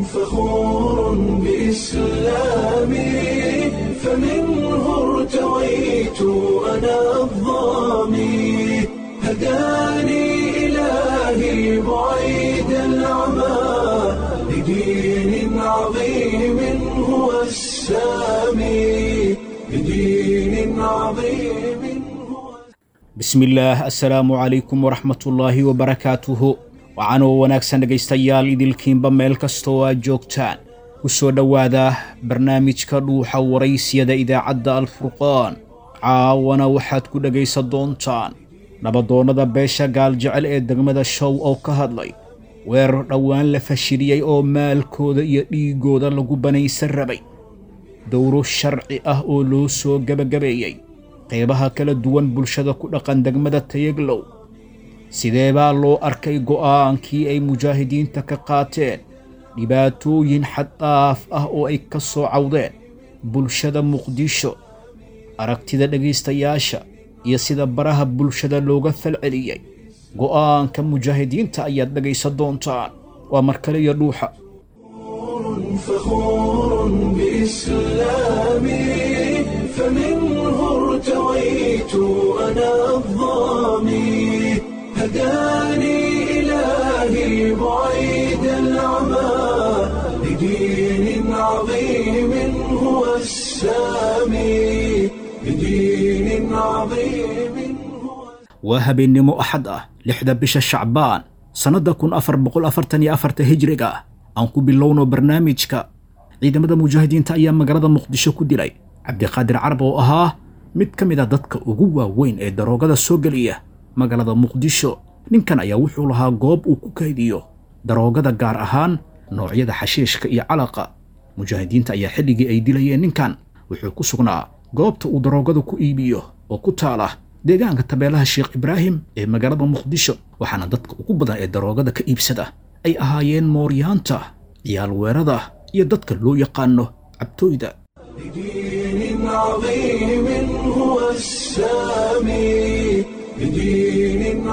فخور بإسلامي فمنه ارتويت أنا الظامي هداني إلهي بعيد العمى لدين عظيم هو السامي لدين عظيم هو bismillaah assalaamu calaykum waraxmatullaahi wabarakaatuhu waxaanoo wanaagsan dhegaystayaal idilkiinba meel kastoo aad joogtaan ku soo dhowaada barnaamijka dhuuxa waraysiyada idaacadda alfurqaan caawana waxaad ku dhegaysan doontaan nabadoonnada beesha gaaljecel ee degmada show oo ka hadlay weerar dhowaan la fashiliyey oo maalkooda iyo dhiiggooda lagu banaysan rabay dowro sharci ah oo loo soo gebagabeeyey qaybaha kala duwan bulshada ku dhaqan degmada tayaglow sidee baa loo arkay go'aankii ay mujaahidiinta ka qaateen dhibaatooyin xaddaaf ah oo ay ka soo cawdeen bulshada muqdisho aragtida dhegaystayaasha iyo sida baraha bulshada looga falceliyey go'aanka mujaahidiinta ayaad dhegaysan doontaan waa mar kale iyo dhuuxa فخور بإسلامي فمنه ارتويت أنا الظامي هداني إلهي بعيد العمى لدين عظيم هو السامي لدين عظيم هو waa habeennimo axad ah lixda bisha shacbaan sannadda kun afar boqol afartan iyo afarta hijriga ah aan ku bilowno barnaamijka ciidamada mujaahidiinta ayaa magaalada muqdisho ku dilay cabdiqaadir carab oo ahaa mid ka mid a dadka ugu waaweyn ee daroogada soo geliya magaalada muqdisho ninkan ayaa wuxuu lahaa goob uu ku kaydiyo daroogada gaar ahaan noocyada xashiishka iyo calaqa mujaahidiinta ayaa xilligii ay dilayeen ninkan wuxuu ku sugnaa goobta uu daroogada ku iibiyo oo ku taala deegaanka tabeelaha sheekh ibraahim ee magaalada muqdisho waxaana dadka ugu badan ee daroogada ka iibsada ay ahaayeen mooryaanta ciyaal weerada iyo dadka loo yaqaano cabtooyda لدين عظيم هو السامي لدين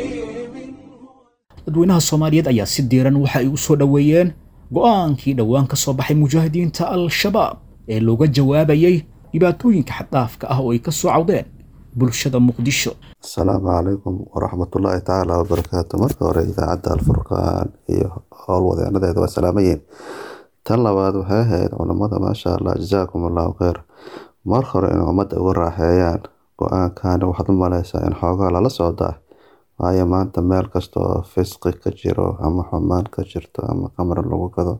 عظيم dadweynaha soomaaliyeed ayaa si diiran waxa ay u soo dhoweeyeen go'aankii dhowaan ka soo baxay mujaahidiinta al-shabaab ee looga jawaabayey dhibaatooyinka xaddaafka ah oo ay ka soo cawdeen bulshada muqdisho asalaamu calaykum waraxmatullaahi tacaala wabarakaatu marka hore idaacadda alfurqaan iyo howlwadeenadeeda waa salaamayeen tan labaad waxay ahayd culammada maasha allah jazaakum allahu kheyr mar hore in ummadda uga raaxeeyaan go-aankani waxaad u maleysaa in xoogaa lala socdaa waayo maanta meel kasta oo fisqi ka jiro ama xumaan ka jirto ama qamar lagu gado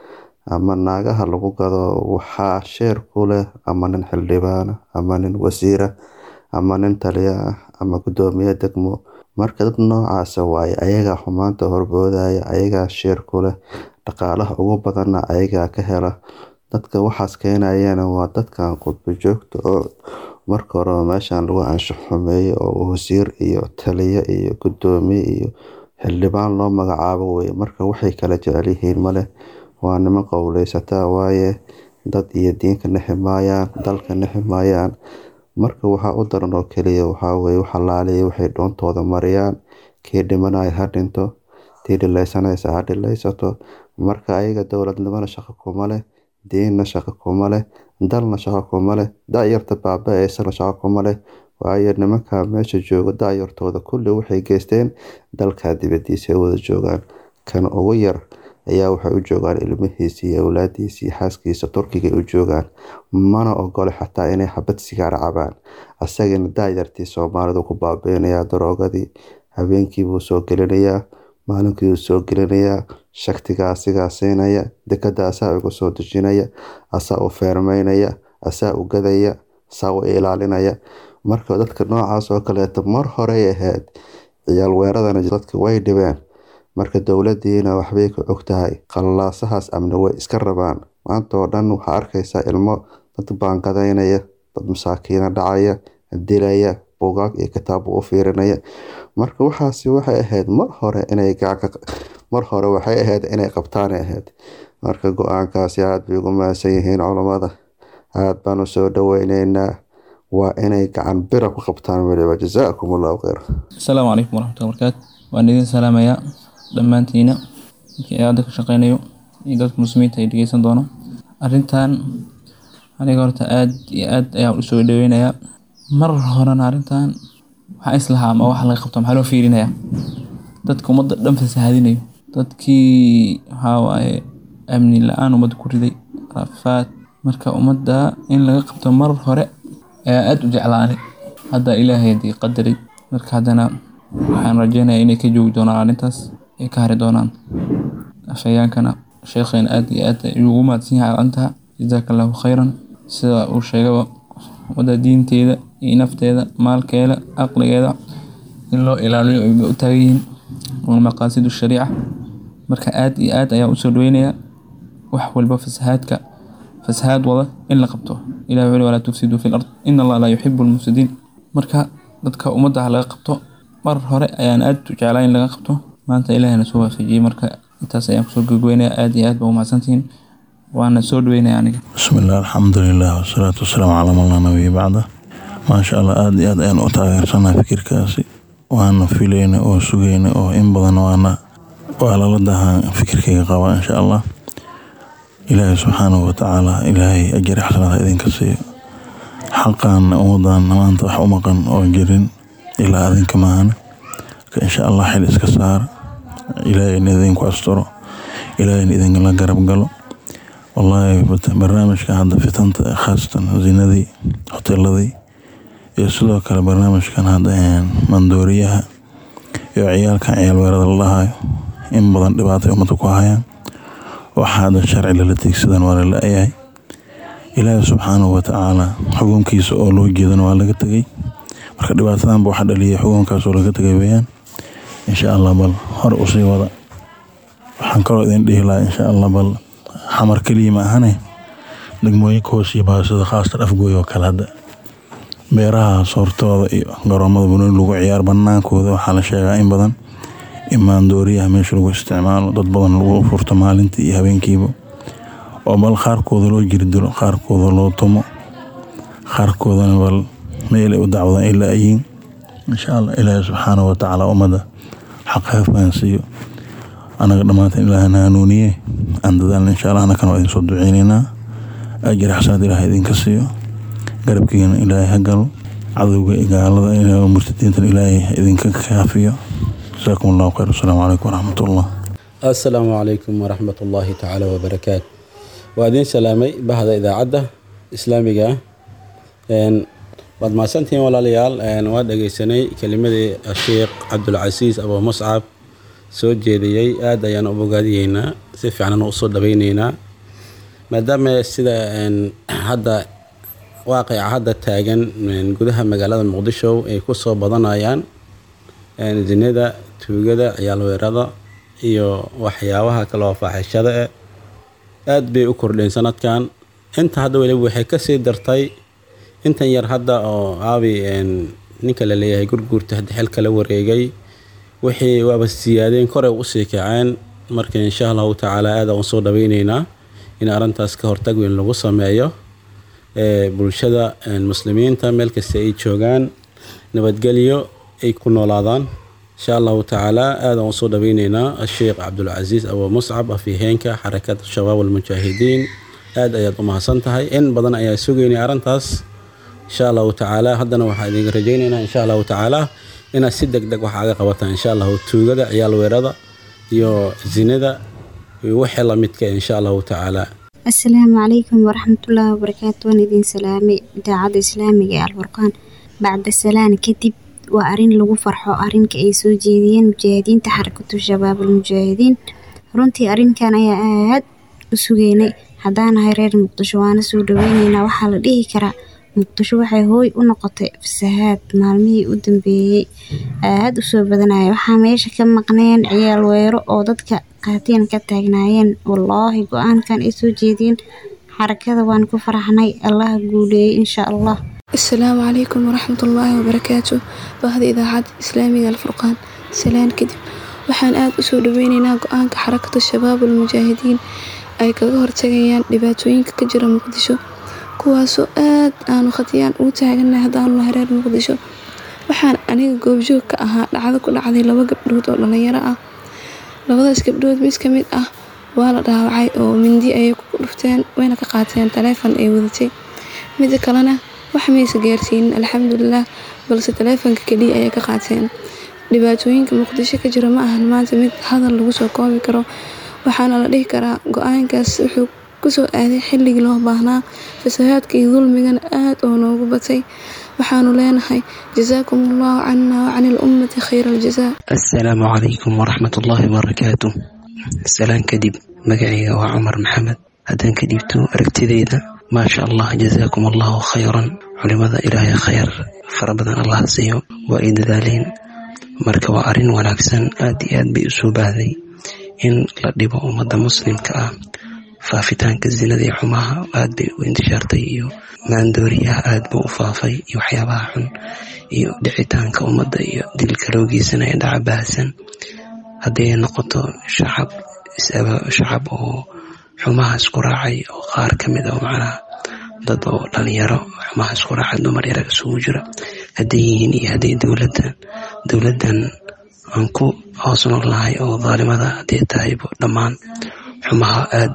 ama naagaha lagu gado waxaa sheer ku leh ama nin xildhibaana ama nin wasiira ama nin taliya ah ama guddoomiye degmo marka dad noocaasa waaye ayagaa xumaanta horboodaya ayagaa sheer ku leh dhaqaalaha ugu badanna ayagaa ka hela dadka waxaas keenayana waa dadkan qudbo joogta oo marka horeba meeshan lagu anshax xumeeyey oo wasiir iyo taliye iyo guddoomiye iyo xildhibaan loo magacaabo weye marka waxay kala jecel yihiin maleh waa niman qowleysataa waaye dad iyo diinka nexi maayaan dalka nexi maayaan marka waxaa u daran oo keliya waxaa weye waxalaaliya waxay dhoontooda mariyaan kii dhimanaya ha dhinto tii dhileysanaysa ha dhileysato marka ayaga dowladnimona shaqo kuma leh diinna shaqo kuma leh dalna shaqo kuma leh da-yarta baaba-eysana shaqo kuma leh waayo nimanka meesha jooga da-yartooda kulli waxay geysteen dalka dibadiisa ay wada joogaan kan ugu yar ayaa waxay u joogaan ilmihiisi iyo awlaadiisi iyo xaaskiisa turkiga ay u joogaan mana ogole xataa inay xabad sigaar cabaan asagana daayartii soomaalidu ku baabiinayaa daroogadii habeenkiibuu soo gelinayaa maalinkiibuu soo gelinayaa shaktiga asigaa siinaya dekada asaa uga soo dejinaya asaa u feermeynaya asaa u gadaya asaa u ilaalinaya marka dadka noocaas oo kaleeto mar horey ahayd ciyaal weeradana dadka way dhibeen marka dowladiina waxbay ka og tahay qallalaasahaas amni way iska rabaan maanta oo dhan waxaa arkaysaa ilmo dad baangadaynaya dad masaakiina dhacaya dilaya buugaag iyo kitaab u fiirinaya marka waxaasi waxay ahayd mar hore inay mar hore waxay ahayd inay qabtaanay ahayd marka go-aankaasi aada bay ugu mahadsan yihiin culammada aada baan u soo dhoweyneynaa waa inay gacan bira ku qabtaan weliba jazaakum allahu kheyr asalaamu calaykum waraxmatulla barakaatu waan idin salaamayaa dhammaantiina ninkii aada ka shaqeynayo iyo dadka muslimiinta ay dhegeysan doono arrintan aniga horta aad iyo aad ayaan usoo dhaweynayaa mar horena arrintan waxaa islahaa ama wax laga qabto maxaa loo fiirinayaa dadka ummadda dhan fasahaadinayo dadkii waxaa waaye amni la-aan ummadda ku riday rafaad marka ummadda in laga qabto mar hore ayaa aad u jeclaanay hadda ilaahay hadii qadaray marka haddana waxaan rajeynayaa inay ka joogi doonaan arrintaas ay ka hari doonaan afhayaankana sheekheena aad iyo aad ayuu ugu mahadsan yahay arrintaa jazaaka allahu khayran sida uu sheegaba ummadda diinteeda iyo nafteeda maalkeeda caqligeeda in loo ilaaliyo ay u taagan yihiin waa maqaasidu shariica marka aad iyo aad ayaan usoo dhaweynayaa wax walba fasahaadka fasahaad wada in la qabto ilahi wuxuu walaa tufsiduu fi lard in allah laa yuxibu lmufsidiin marka dadka ummadda ha laga qabto mar hore ayaan aad u jeclaa in laga qabto maanta ilahina soo waafajiyey marka intaas ayaan kusoo gogweynayaa aad iyo aad baa umahadsantihiin waana soo dhaweynaya aniga بسم الله الحمد لله والصلاة والسلام على من لا نبي بعده ما شاء الله aad iyo aad ayaan u taageersanaa fikirkaasi waana filayna oo sugayna oo in badan waana waa lala dahaa fikirkayga qaba insha allah ilaahay subxaanahu watacaala ilaahay ajari xasanaad ha idinka siiyo xaqaana ummadan maanta wax u maqan oo jirin ilaa adinka maahane marka insha allah xil iska saar ilaahayna idinku asturo ilaahayna idinkala garab galo wallaahi barnaamijka hadda fitanta khaasatan zinadii hoteeladii iyo sidoo kale barnaamijkan hadda mandooriyaha iyo ciyaalkan ciyaal weerada la dhahayo in badan dhibaatay ummadda ku hayaan waxa hadda sharci lala tiigsadan waa la la-yahay ilaahi subxaanahu watacaala xukunkiisa oo loo jeedana waa laga tegay marka dhibaatadanba waxa dhaliyay xukunkaas oo laga tegay weyaan insha allah bal hore usii wada waxaan kaloo idin dhihi lahaa insha allah bal xamar keliya ma ahane degmooyinka hoos iyo baasida khaasatan afgooy oo kale hadda beeraha soortooda iyo garoomada bunooni lagu ciyaar banaankooda waxaa la sheegaa in badan in maandooriyaha meesha lagu isticmaalo dad badan lagu furto maalintii iyo habeenkiiba oo bal qaarkooda loo jirdilo qaarkooda loo tumo qaarkoodana bal meel ay u dacwadaan ay la-yiin insha allah ilaahi subxaanahu watacaala ummadda xaq ha fahansiiyo anaga dhammaanteen ilaahana hanuuniye aan dadaalna insha allah anakana waa idin soo duceyneynaa ajri xasanaad ilaahay idinka siiyo garabkiina ilaahay ha galo cadowga gaalada murtadiintan ilaahay idinka kaafiyo jasaakum allahu khayr asalaamu calaykum waraxmatullah assalaamu calaykum waraxmat ullaahi tacaala wabarakaatu waa idiin salaamay bahda idaacadda islaamiga ah waad mahadsantihiin walaalayaal waa dhegeysanay kelimadii sheekh cabdulcasiis abu muscab soo jeediyey aad ayaan u bogaadiyeynaa si fiican usoo dhaweyneynaa maadaama sida hadda waaqica hadda taagan gudaha magaalada muqdisho ay kusoo badanayaan zinada tuugada ciyaal weerada iyo waxyaabaha kale oo faaxishada eh aad bay u kordheen sanadkan inta hadda weliba waxay kasii dartay intan yar hadda oo aabi ninka la leeyahay gurguurta hadda xilka la wareegay wixii waaba siyaadeen koray usii kaceen marka insha allahu tacaala aada u soo dhaweyneynaa in arrintaas ka hortag weyn lagu sameeyo bulshada muslimiinta meel kasta ay joogaan nabadgelyo ay ku noolaadaan insha allahu tacaala aadaan usoo dhaweyneynaa asheekh cabdulcasiis abu muscab afiheenka xarakada shabaab almujaahidiin aad ayaad u mahadsan tahay in badan ayaa sugeynay arrintaas insha allahu tacaala haddana waxaa idinka rajeyneynaa insha allahu tacaala inaad si deg deg wax aga qabataan insha allahu tuugada ciyaal weerada iyo zinada iyo wixii lamidka insha allahu tacaala asalaamu calaykum waraxmatullaahi wabarakaatu waan idin salaamay idaacadda islaamiga ee alfurqaan bacda salaan kadib waa arrin lagu farxo arrinka ay soo jeediyeen mujaahidiinta xarakatu shabaab almujaahidiin runtii arrinkan ayaa aad u sugeynay haddaanahay reer muqdisho waana soo dhaweyneynaa waxaa la dhihi karaa muqdisho waxay hooy u noqotay fasahaad maalmihii u dambeeyey aad u soo badanaya waxaa meesha ka maqneen ciyaal weero oo dadka qaatiin ka taagnaayeen wallaahi go-aankan ay soo jeediyeen xarakada waan ku faraxnay allaha guuleeyey insha allah asalaamu calaykum waraxmatullaahi wabarakaatu bahda idaacadda islaamiga alfurqaan salaan kadib waxaan aada usoo dhaweyneynaa go-aanka xarakada shabaab almujaahidiin ay kaga hortagayaan dhibaatooyinka ka jira muqdisho kuwaasoo aad aanu khatiyaan ugu taaganay haddaanu nahay reer muqdisho waxaan aniga goobjoog ka ahaa dhacdo ku dhacday laba gabdhood oo dhalinyaro ah labadaas gabdhood mid ka mid ah waa la dhaawacay oo mindi ayay ku dhufteen wayna ka qaateen taleefon ay wadatay mida kalena wax maysa gaarsiinin alxamdulilah balse taleefonka keliya ayay ka qaateen dhibaatooyinka muqdisho ka jira ma ahan maanta mid hadal lagu soo koobi karo waxaana la dhihi karaa go-aankaas wuxuu kusoo aaday xilligii loo baahnaa fasahaadka iyo dulmigana aad oo noogu batay waxaanu leenahay jasaakum allahu cana wacani alummati khayra aljazaa assalaamu calaykum waraxmat ullaahi wabarakaatu salaan kadib magacayga waa cumar maxamed haddaan ka dhiibto aragtidayda maasha allah jasaakum allahu khayran culimada ilaahay khayr fara badan allah siiyo waa ay dadaaleen marka waa arrin wanaagsan aad iyo aad bay usoo baahday in la dhibo ummadda muslimka ah faafitaanka zinada iyo xumaha aad bay u intishaartay iyo maandooriyaha aad buu u faafay iyo waxyaabaha xun iyo dhicitaanka ummadda iyo dilka loogiisana ee dhaca baahsan haddii ay noqoto shacab shacab oo xumaha isku raacay oo qaar ka mid ah macnaha dad oo dhalinyaro xumaha isku raacay dumar yarag isugu jira hadday yihiin iyo hadday dowladdan dowladdan aan ku hoos noolnahay oo daalimada hadday tahaybo dhammaan xumaha aad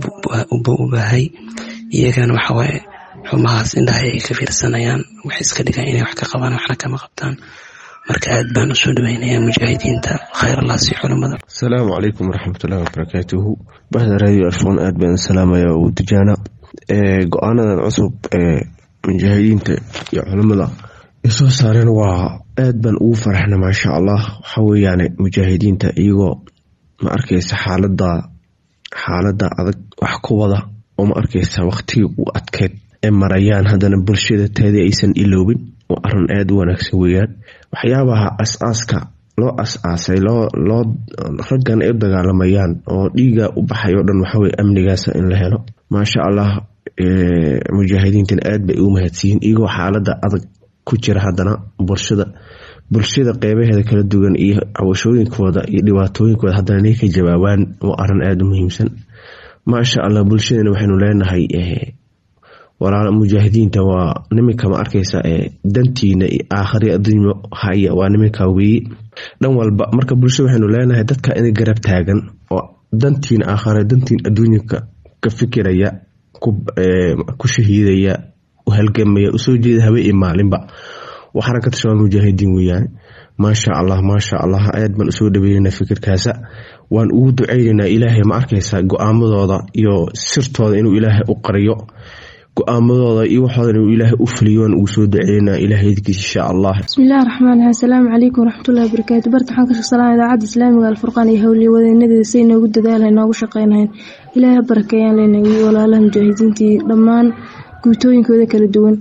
bu u baahay iyagana waxawaaye xumahaas indhaha ay ka fiirsanayaan waxay iska dhigaan inay wax ka qabaan waxna kama qabtaan marka aad baan usoo dhaweynayaa mujaahidiinta khayr allah sii culimada asalaamu calaykum waraxmatullahi wabarakaatuhu bahda radio arfon aad baan salaamaya u tijaana go-aanadan cusub ee mujaahidiinta iyo culimada ay soo saareen waa aad baan ugu faraxna maasha allah waxa weeyaane mujaahidiinta iyagoo ma arkaysa xaalada xaalada adag wax ku wada oo ma arkaysa waqtigii u adkeyd ee marayaan haddana bulshada taadii aysan iloobin waa arin aada u wanaagsan weeyaan waxyaabaha as-aaska loo as-aasay loo raggan ay u dagaalamayaan oo dhiiga u baxay oo dhan waxaweye amnigaasa in la helo maasha allah mujaahidiintan aad bay ugu mahadsiyiin iyagoo xaalada adag ku jira haddana bulshada bulshada qeybaheeda kala duwan iyo cawashooyinkooda iyo dhibaatooyinkooda haddana inay ka jawaabaan waa arin aada u muhiimsan maasha allah bulshadana waxaynu leenahay walaal mujaahidiinta waa niminka ma arkaysa dantiina aakhari adduunyo haya waa niminka weeye dhan walba marka bulshada waxaynu leenahay dadka inay garab taagan oo dantiina aakhare dantiin adduunyanka ka fikiraya ku shahiidaya u halgamaya usoo jeeda habe iyo maalinba waa xarakata shabaab mujaahidiin weeyaan maasha allah maasha allah aad baan usoo dhaweynana fikirkaasa waan ugu duceyneynaa ilaahay ma arkaysa go-aamadooda iyo sirtooda inuu ilaahay u qariyo go-aamadooda iyo waxooda inuu ilaahay u fuliyo waan ugu soo duceynaa ilaahay idkiisa insha allah bismillahi raxmaan raxiim asalaamu calaykum waraxmatullahi wabarakaatu barta waxaan ka shaqsalaha idaacadda islaamiga alfurqaan iyo howliya wadeenadeeda say noogu dadaalahay noogu shaqeynahayn ilaahay ha barakeeyaan leenahay walaalaha mujaahidiintii dhammaan guutooyinkooda kala duwan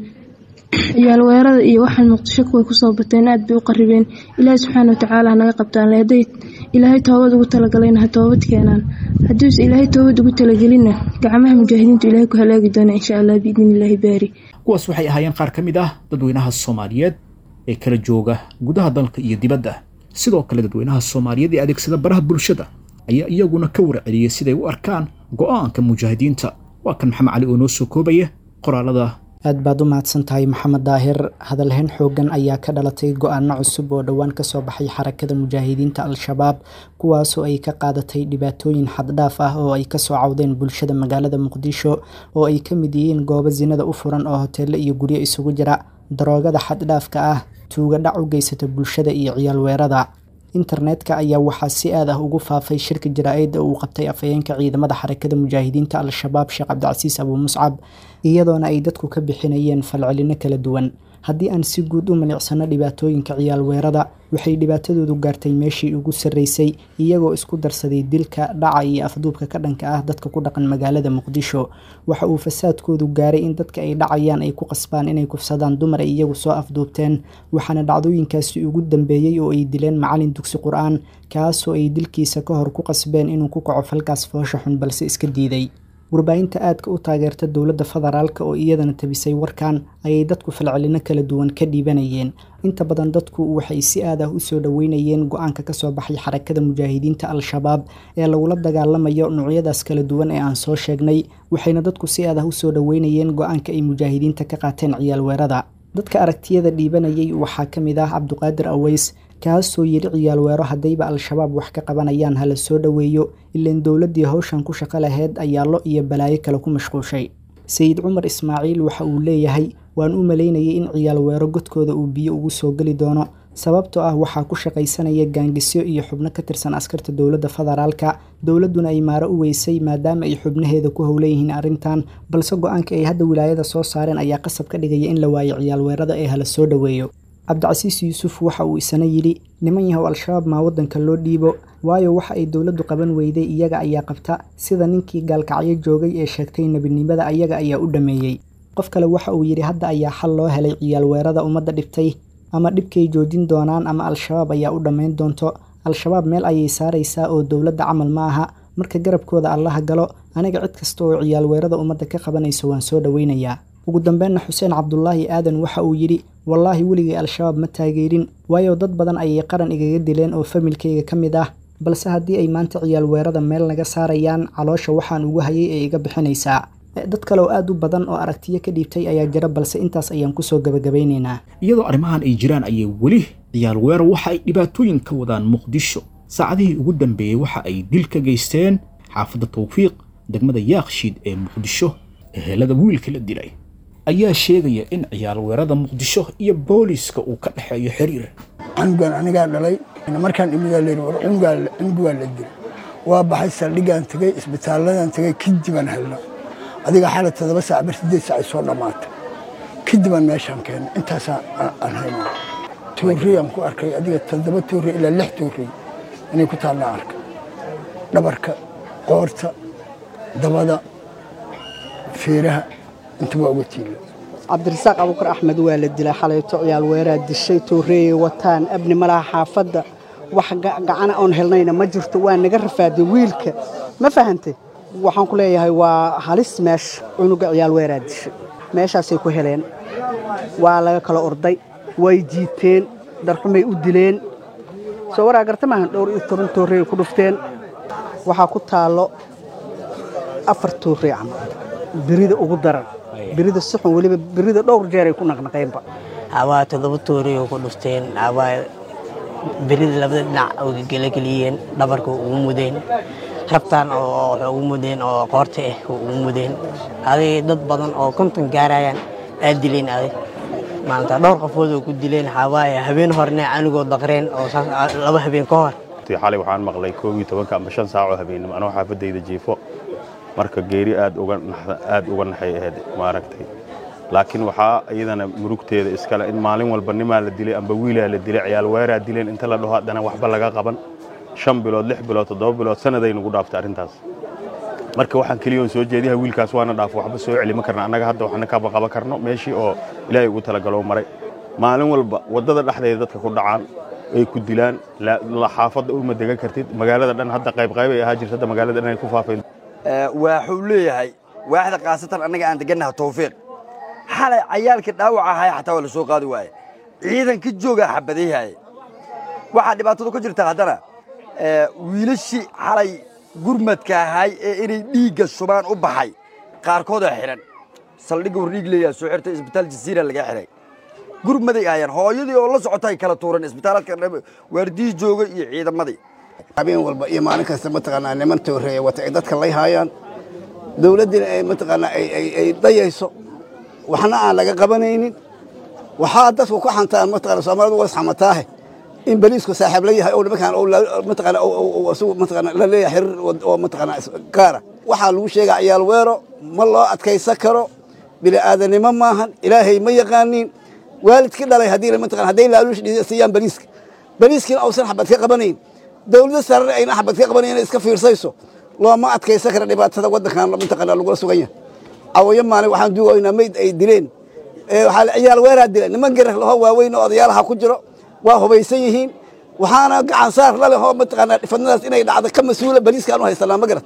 ciyaal weerada iyo waxaan muqdisho kuway kusoo bateen aad bay u qaribeen ilaahay subxaana watacaala hanaga qabtaan haday ilaahay toobad ugu talagalayna ha toobad keenaan haddiise ilaahay toobad ugu talagelinna gacmaha mujaahidiintu ilaahay ku halaagi doona insha allah biidni illaahi baari kuwaas waxay ahaayeen qaar ka mid ah dadweynaha soomaaliyeed ee kala jooga gudaha dalka iyo dibadda sidoo kale dadweynaha soomaaliyeed ee adeegsada baraha bulshada ayaa iyaguna ka warceliyey siday u arkaan go'aanka mujaahidiinta waa kan maxamed cali oo noo soo koobaya qoraalada aad baad u mahadsan tahay maxamed daahir hadalhayn xoogan ayaa ka dhalatay go-aano cusub oo dhowaan kasoo baxay xarakada mujaahidiinta al-shabaab kuwaasoo ay ka qaadatay dhibaatooyin xaddhaaf ah oo ay kasoo cawdeen bulshada magaalada muqdisho oo ay ka mid yihiin goobo sinada u furan oo hoteelo iyo guryo isugu jira daroogada xaddhaafka ah tuuga dhac u geysata bulshada iyo ciyaal weerada internetka ayaa waxaa si aad ah ugu faafay shirka jaraa-ida uu qabtay afhayeenka ciidamada xarakada mujaahidiinta al-shabaab sheekh cabdicasiis abuu muscab iyadoona ay dadku ka bixinayeen falcelino kala duwan haddii aan si guud u milicsano dhibaatooyinka ciyaal weerada waxay dhibaatadoodu gaartay meeshii ugu sarreysay iyagoo isku darsaday dilka dhaca iyo afduubka ka dhanka ah dadka ku dhaqan magaalada muqdisho waxa uu fasaadkoodu gaaray in dadka ay dhacayaan ay ku qasbaan inay kufsadaan dumar ay iyagu soo afduubteen waxaana dhacdooyinkaasi ugu dambeeyey oo ay dileen macalin dugsi qur-aan kaasoo ay dilkiisa ka hor ku qasbeen inuu ku kaco falkaas foosha xun balse iska diiday warbaahinta aadka u taageerta dowladda federaalk oo iyadana tabisay warkan ayay dadku falcelino kala duwan ka dhiibanayeen inta badan dadku waxay si aad ah usoo dhoweynayeen go-aanka kasoo baxay xarakada mujaahidiinta al-shabaab ee lagula dagaalamayo noocyadaas kala duwan ee aan soo sheegnay waxayna dadku si aad ah usoo dhoweynayeen go-aanka ay mujaahidiinta ka qaateen ciyaal weerada dadka aragtiyada dhiibanayay waxaa ka mid ah cabduqaadir aweys kaasoo yidhi ciyaal weero haddayba al-shabaab wax ka qabanayaan hala soo dhoweeyo ilaan dowladdii howshan ku shaqo laheyd ayaa lo iyo balaayo kale ku mashquushay sayid cumar ismaaciil waxa uu leeyahay waan u malaynayay in ciyaal weero godkooda uu biyo ugu soo geli doono sababtoo ah waxaa ku shaqaysanaya gaangisyo iyo xubno ka tirsan askarta dowladda federaalka dowladduna ay maaro u weysay maadaama ay xubnaheeda ku howlan yihiin arrintan balse go-aanka ay hadda wilaayada soo saareen ayaa qasab ka dhigaya in la waayo ciyaal weerada ee hala soo dhoweeyo cabdicasiis yuusuf waxa uu isana yidhi niman yahow al-shabaab maa waddanka loo dhiibo waayo waxa ay dowladdu qaban weyday iyaga ayaa qabta sida ninkii gaalkacyo joogay ee sheegtay nebinimada ayaga ayaa u dhameeyey qof kale waxa uu yidhi hadda ayaa xal loo helay ciyaal weerada ummadda dhibtay ama dhibkay joojin doonaan ama al-shabaab ayaa u dhammayn doonto al-shabaab meel ayay saaraysaa oo dowladda camal ma aha marka garabkooda allaha galo aniga cid kasta oo ciyaal weerada ummadda ka qabanayso waan soo dhoweynayaa ugu dambeynna xuseen cabdulaahi aadan waxa uu yidhi wallaahi weligay al-shabaab ma taageerin waayo dad badan ayay qaran igaga dileen oo familkayga ka mid ah balse haddii ay maanta ciyaal weerada meel naga saarayaan caloosha waxaan ugu hayay ee iga bixinaysaa dad kale oo aad u badan oo aragtiyo ka dhiibtay ayaa jira balse intaas ayaan kusoo gabagabeynaynaa iyadoo arrimahan ay jiraan ayay weli ciyaal weero waxa ay dhibaatooyin ka wadaan muqdisho saacadihii ugu dambeeyey waxa ay dil ka geysteen xaafadda tawfiiq degmada yaakshiid ee muqdisho ehelada wiilka la dilay ayaa sheegaya in ciyaal weerada muqdisho iyo booliiska uu ka dhexeeyo xiriir canugan anigaa dhalay markaan imidaa layidhi war cunugaa la dilay waa baxay saldhigaan tegey isbitaalladan tegey kadibaan helna adiga xala todoba saac bar sideed saac ay soo dhammaatay kadibaan meeshaan keennay intaasaa aan hayna toorreyaan ku arkay adiga toddoba toorrey ilaa lix toorrey inay ku taallaa arkay dhabarka qoorta dabada feeraha intaba uga tiila cabdirasaaq abuukar axmed waa la dilay xalayto ciyaal weeraa dishay tooreeyay wataan abni malaha xaafadda wax gacana oon helnayna ma jirto waa naga rafaaday wiilka ma fahantay waxaan ku leeyahay waa halis meesha cunuga ciyaal weeraa dishay meeshaasay ku heleen waa laga kala orday way jiiteen darxumay u dileen soo waraa garta maahan dhowr iyo toban toorreey ku dhufteen waxaa ku taallo afar toorrey camal birida ugu daran birida suxun weliba birida dhowr jeeray ku naqnaqeenba hawaa toddoba tooriyo ku dhufteen hawaa birida labada dhinac uga gelageliyeen dhabarka ugu mudeen rabtaan oo waxay ugu mudeen oo qoorta ah ugu mudeen aday dad badan oo konton gaarayaan aa dileen aday maanta dhowr qofood oo ku dileen hawaaye habeen horne anigoo daqreen oo laba habeen ka hor xalay waxaan maqlay koob iyo tobanka ama shan saac oo habeenimo anoo xaafadayda jiifo marka geeri aad uga aad uga naxay ahayd maaragtay laakiin waxaa iyadana murugteeda iskale in maalin walba nimaa la dilay amba wiilaa la dilay ciyaal weeraa dileen inta la dhaho haddana waxba laga qaban shan bilood lix bilood toddoba bilood sannaday nagu dhaaftay arrintaas marka waxaan keliya oon soo jeediyaha wiilkaas waana dhaafo waxba soo celima karna annaga hadda waxna kaba qaban karno meeshii oo ilaahay ugu talagalo maray maalin walba waddada dhexdeeda dadka ku dhacaan ay ku dilaan xaafadda uma degan kartid magaalada dhan hadda qayb qayb ay ahaa jirta hadda magaalada dhan ay ku faafeen waxuu leeyahay waaxda khaasatan annaga aan degannaha tawfiiq xalay cayaalkii dhaawac ahaya xataa waa la soo qaadi waaye ciidanka joogaa xabadayhaaye waxaa dhibaatadu ka jirta haddana wiilashii xalay gurmadka ahay ee inay dhiigga shubaan u baxay qaarkoodaa xidhan saldhigga war dhiig leeyaha soo xirtay isbitaal jasiira laga xidhay gurmaday ahayaan hooyadii oo la socota ay kala tuuran isbitaaladka waardiyii jooga iyo ciidamadii habeen walba iyo maalin kasta mataqaanaa niman tooreeya wata ay dadka lay haayaan dowladdina ay mataqaanaa ay dayayso waxna aan laga qabanaynin waxaa dadku ku xantaan mataqaanaa soomaalidu waa isxamataahe in baliisku saaxiib la yahay oo nimankaan mataqaanaa isagu mataqaanaa la leeyahay xiriir oo mataqaanaa gaara waxaa lagu sheegaa ciyaal weero ma loo adkaysan karo bini'aadanimo maahan ilaahay ma yaqaaniin waalidkii dhalay haddii mataqaanaa hadday laaluush siiyaan baliiska baliiskiina uusan xabad ka qabanayn dowladda sarare ayna xabad ka qabanayn inay iska fiirsayso looma adkaysan kara dhibaatada waddankan mataqaanaa lagula sugan yahay cawayo maalin waxaan duugaynaa mayd ay dileen waxaa ciyaal weeraa dileen niman garar laho waaweyn oo odayaalaha ku jiro waa hubaysan yihiin waxaana gacan saar la leh oo mataqaanaa fadnadaas inay dhacdo ka mas-uula baliiskaan u haysanaa ma garat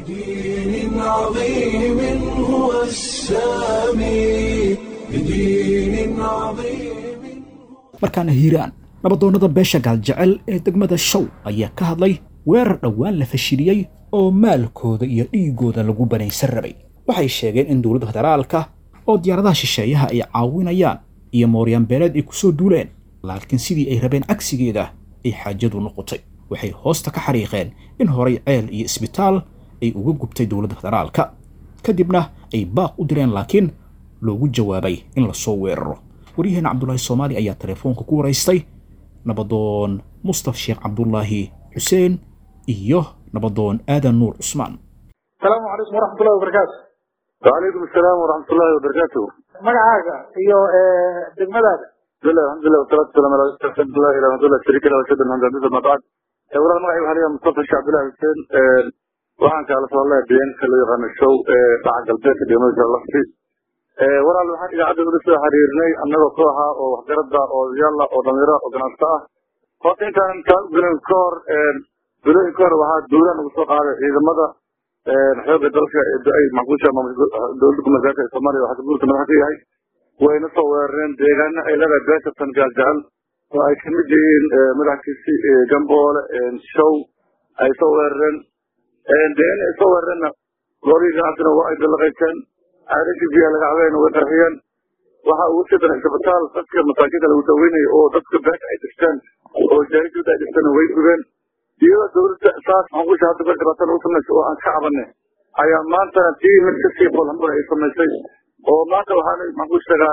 بدين عظيم هو السامي بدين عظيم markaana hiiraan nabadoonnada beesha gaaljecel ee degmada show ayaa ka hadlay weerar dhowaan la fashiliyey oo maalkooda iyo dhiigooda lagu banaysan rabay waxay sheegeen in dowladda federaalka oo diyaaradaha shisheeyaha ay caawinayaan iyo mooryaanbeeleed ay ku soo duuleen laakiin sidii ay rabeen cagsigeeda ay xaajadu noqotay waxay hoosta ka xariiqeen in horay ceel iyo isbitaal ay uga gubtay dowladda federaalka kadibna ay baaq u direen laakiin loogu jawaabay in lasoo weeraro waryaheena cabdulaahi soomaali ayaa telefoonka ku waraystay nabadoon mustaf sheekh cabdulaahi xuseen iyo nabadoon aadan nuur cusmaan asalaamu calaykum waraxmatullahi wabarakaatu وعليكم السلام ورحمة الله وبركاته magacaaga iyo degmadaada بسم الله الحمد لله والصلاة والسلام على رسول الله إلى رسول الله الشريك له وشهد الحمد لله ما بعد أولا magacay waxaa layaa mustafa sheekh cabdullahi xuseen waxaan kaala soo hadlaya deegaanka loo yaqaano show dhaca galbeedka degmada lafti walaal waxaan idaacadda ula soo xiriirnay annagoo kooxa oo waxgarada oo yaalla oo dhalinyaro oo ganacsato ah horta intaanan kaa gelin ka hor bilooyin ka hor waxaa dowlaha nagu soo qaaday ciidamada xooga dalka ay maxbuusha dowladda kumasaarka ee soomaaliya waxaa guurka madax ka yahay wayna soo weerareen deegaano ay leedahay beesatan gaaljacal oo ay kamid yihiin madaxkiisi gamboole show ay soo weerareen deegaana ay soo weerareenna goolihii ganacsiga waa ay dalaqayseen caadashii biyaha laga cabayna way qarxiyeen waxa ugu sidan isbitaal dadka masaakiinta lagu daweynayo oo dadka beesha ay dhigteen oo jaahidooda ay dhigteen way gubeen iyadoo dowladda saas maxbuusha hadda beer dhibaatada u samaysay oo aan ka cabanay ayaa maantana tii mid kasii bolhambur ay samaysay oo maanta waxaana maxbuushaga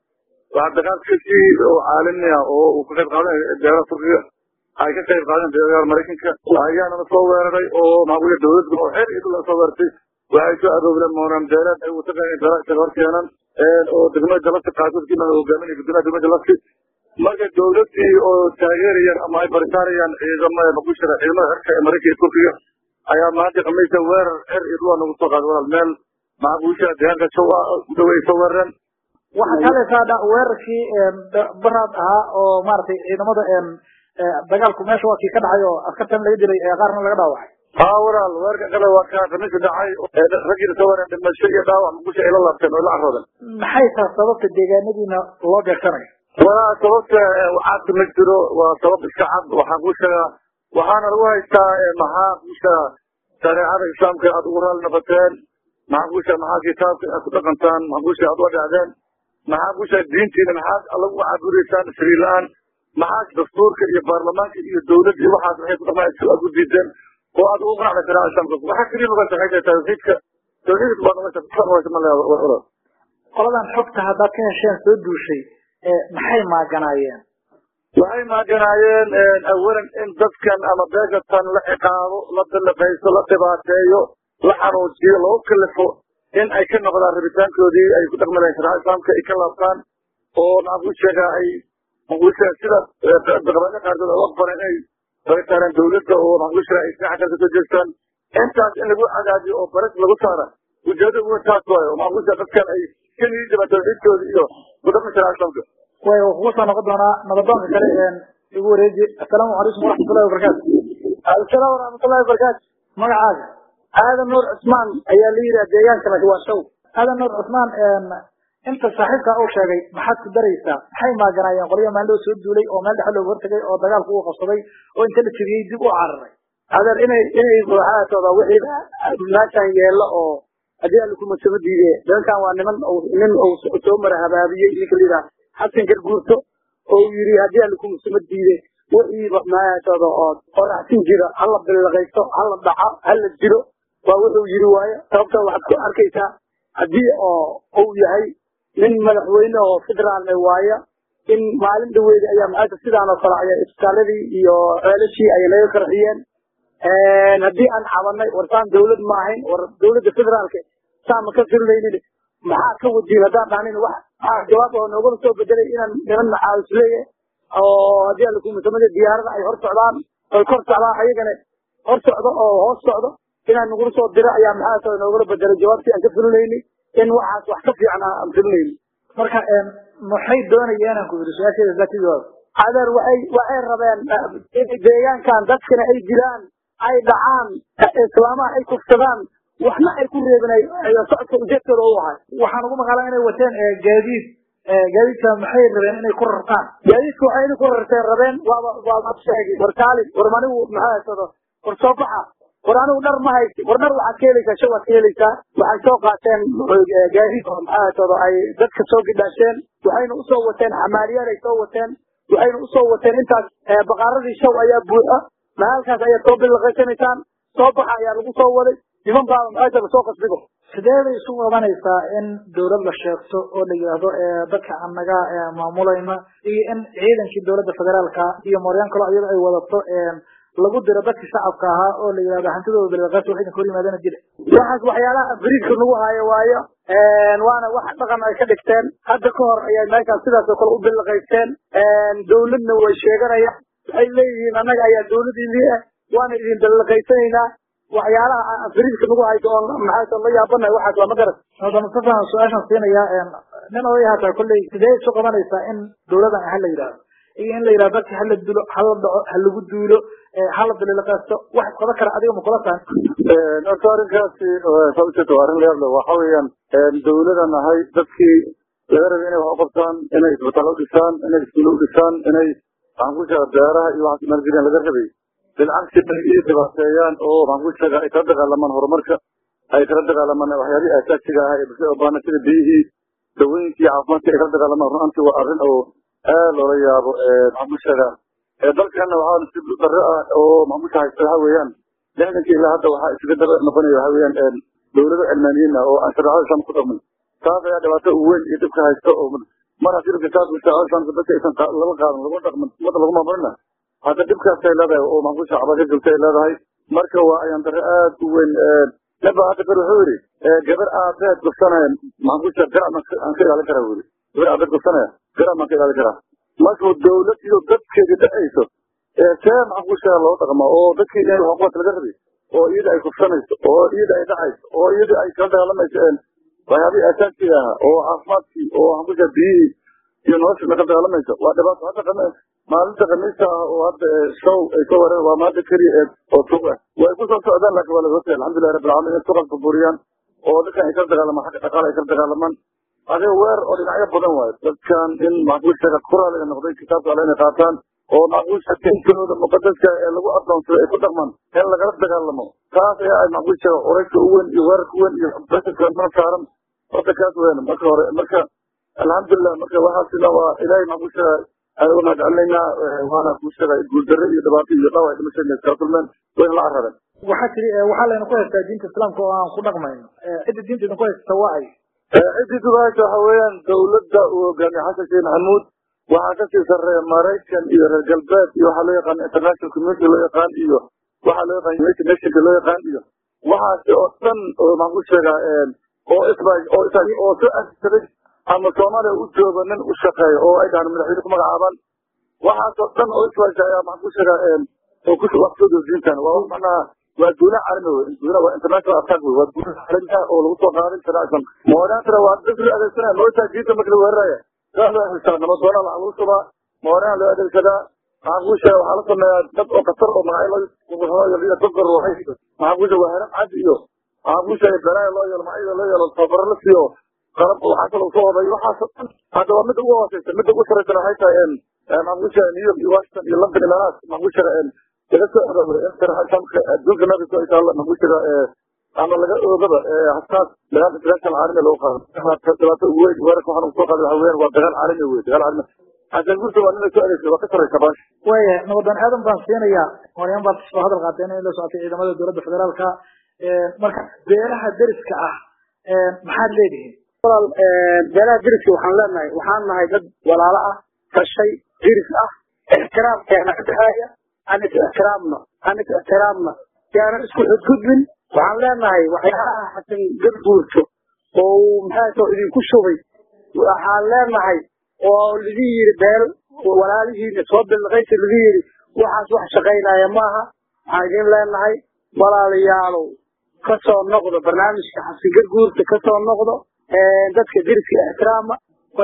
waxaa dagaalkiisii oo caalami ah oo uu ka qayb qaadanay beeraha turkiga ay ka qayb qaadeen beeraha maraykanka ayaana soo weeraray oo maxbuusha dowladda oo xeer iyo dhul soo weertay waxay soo aroobleen moonaan beeleed ay u tagayeen beeraha isaga hor keenan oo degmada jalasi qaarkood kii madax hogaaminaya guddoomiyaha degmada jalasi marka dowladdii oo taageerayaan ama ay baritaarayaan ciidamada maxbuushaga ciidamada xerka ee maraykanka iyo turkiga ayaa maanta khamiista weerar xer iyo dhul nagu soo qaaday walaal meel maxbuusha deegaanka show ah ku dhawey soo weerareen waxaa kalaysaa dha weerarkii baraad ahaa oo maaragtay ciidamada dagaalku meesha waa kii ka dhacay oo askartan laga dilay qaarna laga dhaawacay haa walaal weerarka kale waa kaa khamiista dhacay raggiina soo weerareen dhimasho iyo dhaawac maxbuusha ay la laabteen oo la carroodeen maxay tahay sababta deegaanadiina loo beegsanayo walaa sababta caadka ma jiro waa sabab iska cad waxaan kuu sheegaa waxaana lagu haystaa maxaa kuusha shareecada islaamka aad ugu raali noqoteen maxaa kuusha maxaa kitaabka aad ku dhaqantaan maxaa kuusha aad uga dhacdeen maxaa kuusha diintiina maxaad lagu caaburaysaan sariir la-aan maxaa dastuurka iyo baarlamaanka iyo dowladda iyo waxaas waxay ku dhaqmaan aad u diideen oo aad ugu qanacda shareecada islaamka waxaa keliya noqonta waxay tahay tawxiidka tawxiidka baa noqonta kufa noqonta ma leeya qoladan xogta haddaad ka hesheen soo duushay maxay maaganaayeen waxay maaganaayeen awalan in dadkan ama beeshatan la ciqaabo la daliqayso la dhibaateeyo la xanuujiyo lagu kalifo in ay ka noqdaan rabitaankoodii ay ku dhaqmi lahayn sharaca islaamka ay ka laabtaan oo maxaan ku sheegaa ay maxaan sida qabailo qaarkood uga qoran inay baritaareen dowladda oo maxaan ku sheegaa ay sinaxa kale kasoo jeestaan intaas in lagu cadaadiyo oo baris lagu saara ujeedada ugu taas waayo oo maxaan ku sheegaa dadkan ay ka niyid jabaan tawxiidkooda iyo ku dhaqmi sharaca islaamka way kugu soo noqon doonaa nabadoonka kale igu wareeji assalaamu calaykum waraxmatullahi wabarakaatu asalaam waraxmatullahi wabarakaatu magacaaga aadan nuur cusmaan ayaa la yidhaha deegaankana waa show aadan nuur cusmaan inta saaxiibka uu sheegay maxaad ku daraysaa maxay maaganaayeen qolyo maaldhow soo duulay oo meel dhexe looga hortagay oo dagaalku uu qabsaday oo inta la jebiyey dib u cararay adeer inay inay waxaatooda wixii meeshan yeelo oo haddii alla kumasama diide nimankan waa niman nin uu soo mara habaabiyey ninka la yidhaha xasan garguurto oo yiri haddii alla kumasama diide wixiiba meeshooda oo qoraxsin jira hala bilaqaysto hala dhaco hala jiro waa wuxuu yiri waayo sababta waxaad ku arkaysaa haddii oo uu yahay nin madaxweyne oo federaalne waaya in maalin dhaweeda ayaa maxayta sidaan oo kale ayaa isbitaaladii iyo ceelashii ay naga qarxiyeen haddii aan cabanay war saan dawlad ma ahayn war dawladda federaalka saan ma ka filinaynin maxaa ka wadiin haddaan dhahnin wax maxaa jawaab oo noogala soo bedelay inaan niman macaawis leeyahay oo haddii alla kumasamada diyaarada ay hor socdaan oy kor socdaan ayagana hor socdo oo hoos socdo inaan nagula soo diro ayaa maxaa noogala bedelay jawaabtii aan ka filinayni in waxaas wax ka fiican aan filinayni marka maxay doonayeen aan ku yidhi su-aasheeda zaatidooda adeer waxay waxay rabeen deegaankan dadkana ay dilaan ay dhacaan islaamaha ay kufsadaan waxna ay ku reebinay socodka ujeedkooda u ahay waxaan ugu maqalaa inay wateen gaadiid gaadiidka maxay rabeen inay ku rartaan gaadiidka waxay inay ku rarteen rabeen waaba waaba sheegi war kaalin war manigu maxaa haysado war soo baxa war anigu dhar ma haysi war dhar waxaad ka helaysaa shay waad ka helaysaa waxay soo qaateen gaadiid oo maxaa haysado ay dadka soo gidhaasheen waxayna usoo wateen xamaaliyaal ay soo wateen waxayna usoo wateen intaas baqaaradii shaw ayaa buuxa mahaalkaas ayaad soo bilaqaysanaysaan soo baxa ayaa lagu soo waday niman baaba maxaajaba soo qasbigo sidee bay isu qabanaysaa in dowlad la sheegto oo la yidhaahdo dadka annaga maamulayna iyo in ciidankii dowladda federaalka iyo mooryaan kaloo iyada ay wadato lagu diro dadkii shacabka ahaa oo la yidhahdo hantidooda bilaqaas wax idinka hor yimaadana jira waxaas waxyaalaha beriidka nagu haayo waayo waana wax dhaqan ay ka dhigteen hadda ka hor ayay meeshaas sidaas oo kale u bilaqaysteen dowladna way sheeganayaan waxay leeyihiin annaga ayaa dowladiinii ah waana idin bilaqaysanaynaa waxyaalaha beriidka nagu hayso oo maxaa la yaabanahay waxaas waa ma garan hadda mustafa su-aashan siinaya nin oday hataa kolley sidee isu qabanaysaa in dowladan ha la yidhaahdo iyo in la yidhahdo dadka hala dulo hala dhaco ha lagu duulo hala bililaqaysto wax isqaban kara adiga ma kula tahay horta arrinkaasi sababteedu waa arrin la yaable waxa weeyaan dowladan ahay dadkii laga rabay inay wax u qabtaan inay isbitaal u dhisaan inay iskuulo u dhisaan inay waxaan ku sheega beeraha iyo waxaas maalgeliyaan laga rabay bilcagsi bay ii dhibaateeyaan oo waxaan ku sheega ay kala dagaalamaan horumarka ay kala dagaalamaan waxyaalihii asaasiga ahaa ee bulshada u baahna sida biyihii dawooyinkii caafimaadka ay kala dagaalamaan runaantii waa arrin oo aad loola yaabo maxaan ku sheegaa dalkana waxaa nasiib darro ah oo maxaan ku haysta waxa weeyaan lixdankii ilaa hadda waxaa iskaga daba noqonaya waxa weeyaan dowlado cilmaaniyiin ah oo aan shareecada islaamka ku dhaqmin taas ayaa dhibaato u weyn iyo dhibka haysta oo mar haddii dhibka taas shareecada islaamka dadka aysan lala qaadan lagu dhaqmin ummadda lagu maamulina hadda dhibkaas ay leedahay oo maxaan ku sheega cabasho joogta ay leedahay marka waa ayaan darro aad u weyn naba hadda ber wuxuu yidhi gabar aabeed gufsanaya maxaan ku sheega garac aan ka ilaalin karaa wuri gabar aabeed gufsanaya garac baan ka ilaalin karaa markuu dowlad iyo dadkeedii dhacayso see maxaan ku sheega loo dhaqma oo dadkii inay xuquuqaas laga rabay oo iyada ay kufsanayso oo iyada ay dhacayso oo iyada ay kala dagaalamayso waxyaabihii asaasiga ahaa oo caafimaadkii oo waxaan ku sheega biyihii iyo nolosha la kala dagaalamayso waa dhibaato hadda maalinta khamiista ah oo hadda show ay soo wareen waa maalinta keliya ee oo tug ah way ku soo socdaan laakiin waa laga hortagay alxamdulillahi rabbil caalamiin in suqas burburiyaan oo dadkan ay kala dagaalamaan xagga dhaqaale ay kala dagaalamaan adiga weer oo dhinacyo badan waayo dadkan in maxaan ku sheega kuraaliga noqday kitaabka alle inay qaataan oo maxaan ku sheega intooda muqadaska ee lagu adoonsado ay ku dhaqmaan in lagala dagaalamo taas ayaa ay maxaan ku sheega urayska u weyn iyo weerarka weyn iyo basirka mana saaran horta kaas weyn marka hore marka alxamdulilah marka waxaasina waa ilaahay maxaan ku sheega aan uga mahadcelinaynaa waana ku sheega guuldarre iyo dhibaato iyo dhaawac dhimashadeena iskala kulmeen wayna la carareen waxaa tiri waxaa layna ku haystaa diinta islaamka oo aan ku dhaqmayno cidda diinta idinku haysta waa ay ciddii dubaasha waxa weeyaan dowladda uu hogaamiye xasan sheekh maxamuud waxaa kasii sarreeya maraykan iyo reer galbeed iyo waxaa loo yaqaan international community loo yaqaan iyo waxaa loo yaqaan united nationka loo yaqaan iyo waxaasi oo dhan oo maxaan ku sheegaa oo isba oo isa oo soo asaday ama soomaaliya u jooga nin u shaqeeya oo ay dhahaan madaxweyne ku magacaabaan waxaasoo dhan oo isbaasha ayaa maxaan ku sheegaa oo ku wax soo doorsiintan waa wax macnaha waa duula caalami wey duula waa international attack wey waa duula caalami ah oo lagu soo qaaday sharaa islam moorantana waa dad loo adeegsanaya moortaa diinta marka la weeraraya saas loo adeegsadaa nabadoona waxaa lagu subaa moorana loo adeegsadaa maxaan kuu sheega waxaa la sameeyaa dad oo khatar oo magacyo loo yaliya dadka ruuxay maxaan kuu sheega waa heran cad iyo maxaan kuu sheega balaaya loo yeelo magacyada loo yeelo tababaro la siiyo qalab waxaa kaloo soo waday waxaasoo dhan hadda waa midda ugu hooseysa midda ugu sarreysana waxay tahay maxaan kuu sheega new york iyo washington iyo london iyo meelahaas maxaan kuu sheega laga soo aroorey adduunka nabiga ay taalla maxaan kuu sheega ama laga oogaba hasaas dagaal international caalami lagu qaado dhibaato ugu weyn weerarka waxaan ugu soo qaaday waxa weeyaan waa dagaal caalami wey dagaal caalami xasan gurta waa nin la soo adeegsada waa ka sarreysa baash waya nabadan aadan baan siinayaa maryam baad soo hadal qaateen in la socotay ciidamada dowladda federaalka marka beelaha deriska ah maxaad leedihiin walaal beelaha deriska waxaan leenahay waxaan nahay dad walaalo ah kashay deris ah ixtiraamkeena ka dhexeeya aan is ixtiraamno aan is ixtiraamna yaanan isku xudgudbin waxaan leenahay waxyaalaha xasan gadguurto oo uu maxaa idinku shubay waxaan leenahay oo lidin yidhi beel walaalihiina soo bilqaysa lidin yidhi waxaas wax shaqaynaya maaha waxaan idin leenahay walaalayaalow ka soo noqdo barnaamijka xasan gadguurta ka soo noqdo dadka deriska ixtiraama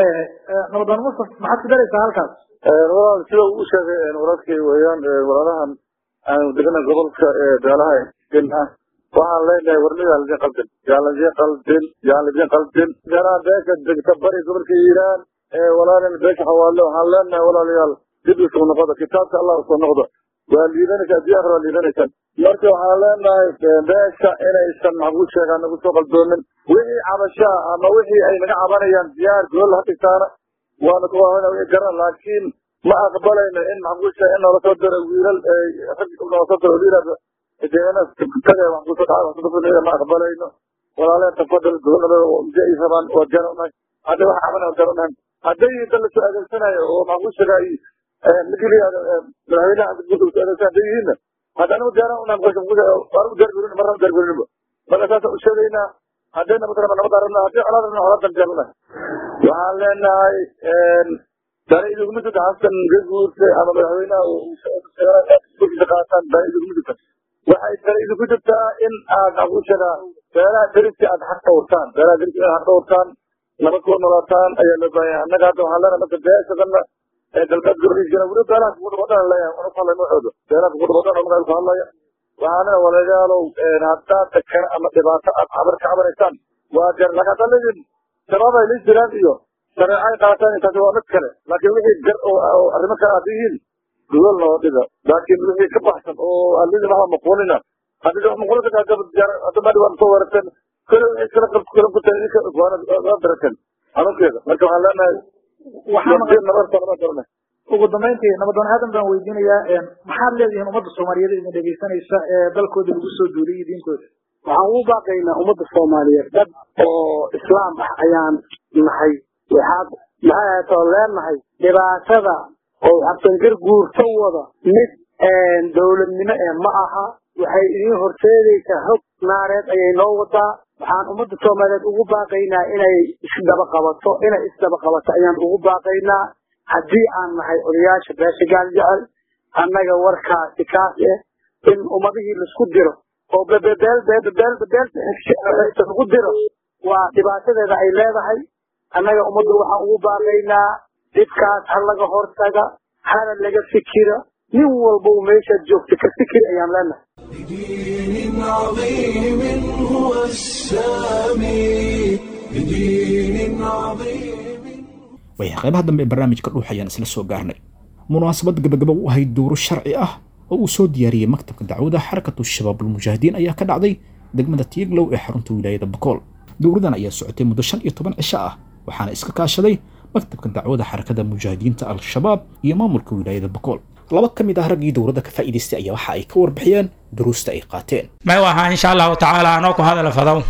nabadan mustaf maxaad ku daraysaa halkaas walaal sida uu sheegay walaalkay weeyaan walaalahan aan degana gobolka beelaha ah waxaan leenahay warnida ladin qaldin yaan ladin qaldin yaan ladin qaldin ganaa beesha degta bari gobolka iiraan walaalin beesha xawaale waxaan leenahay walaalayaal dib isugu noqoda kitaabka allah usoo noqdo waa liidanaysa haddii akhir waa liidanaysaan marka waxaan leenahay beesha inaysan maxaan ku sheegaa nagu soo qaldoonin wixii cabashaa ama wixii ay naga cabanayaan diyaar gool ha dhigtaana waana garan laakiin ma aqbalayno in maxbuusha in noola soo diro wiilal rag noola soo diro wiilal deena taga maxbuusha dhacda ma aqbalayno walaaleen tafadal gobolnimada mse ay rabaan waa jaranahay hadda wax caban waa jaranahay hadday dad lasoo adeegsanayo oo maxbuushaga ay mageliyaada madaxweynaha guud soo adeegsan hadday yihiinna hadda anigu diyaaran unaan qosha waanu diyaargarin marna diyaargarinba marka saasa u sheegaynaa haddayna matala nabad aragna haddii colaad aragna colaad diyaaranahay waxaan leenahay dana iduguma jirta xasan gaguurte ama madaxweynaha qaataan dana iduguma jirta waxay dana idinku jirtaa in aad maxbuushaga beelaha deriska aad xaq dhawrtaan beelaha deriska aad xaq dhawrtaan nabad kuwa noolaataan ayaa loo baahan yahay annaga hadda waxaan leenahay marka beeshadana ee galbeed gurdiisana weli beelaha kugu dhawadhan leeyahay una ku hadlay noocooda beelaha kugu dhawadhan oo magaal ku hadlaya waxaana walaalayaalow haddaad dakar ama dhibaato aad cabar ka cabanaysaan waa jar laakiin haddaad leediin shabaab ay la jiraan iyo shareecay qaataan intaasi waa mid kale laakiin wixii gar oo arrimo kale aad yihiin gogol noo dhiga laakiin wixii ka baxsan oo alidin waxba maqoonina haddii wax maqoonta kaa gabad jaar hadda maadi waan soo weerarteen kale wixii kala qabto kala ku tahay idinka waa darateen xanuunkeeda marka waxaan leenahay ugu dambayntii nabadoon aadan baan weydiinayaa maxaad leedihiin ummadda soomaaliyeed idin dhegaysanaysa ee dalkooda lagu soo duuliyay diintooda waxaan ugu baaqaynaa ummadda soomaaliyeed dad oo islaam ah ayaan nahay waxaad maxay ahaatoo leenahay dhibaatada oo xabsangar guurto wada mid dowladnimo ee ma aha waxay idiin horseedaysaa hog naareed ayay noo wadaa waxaan ummadda soomaaliyeed ugu baaqaynaa inay isdaba qabato inay isdaba qabato ayaan ugu baaqaynaa haddii aan nahay odayaasha beesha gaal jecel annaga warkaasi kaas eh in ummadihii laisku diro oo bebebeel bebebeel bebeel lagu diro waa dhibaatadeeda ay leedahay annaga ummadda waxaan ugu baaqaynaa dhibkaas ha laga hortaga hana laga fikira nin walba uu meeshaad joogta ka fikir ayaan leenahay بدين عظيم هو السامي بدين عظيم waya qaybaha dambe ee barnaamijka dhuux ayaan isla soo gaarnay munaasabad gabagaba u ahayd duuro sharci ah oo uu soo diyaariyey maktabka dacwada xarakatu shabaab ulmujaahidiin ayaa ka dhacday degmada tiiglow ee xarunta wilaayada bakool dowradan ayaa socotay muddo shan iyo toban cisho ah waxaana iska kaashaday maktabka dacwada xarakada mujaahidiinta al-shabaab iyo maamulka wilaayada bakool laba ka mid ah raggii dowladda ka faa'iidaystay ayaa waxa ay ka warbixiyeen duruusta ay qaateen may wahaa insha allahu tacaala anoo ku hadala fadow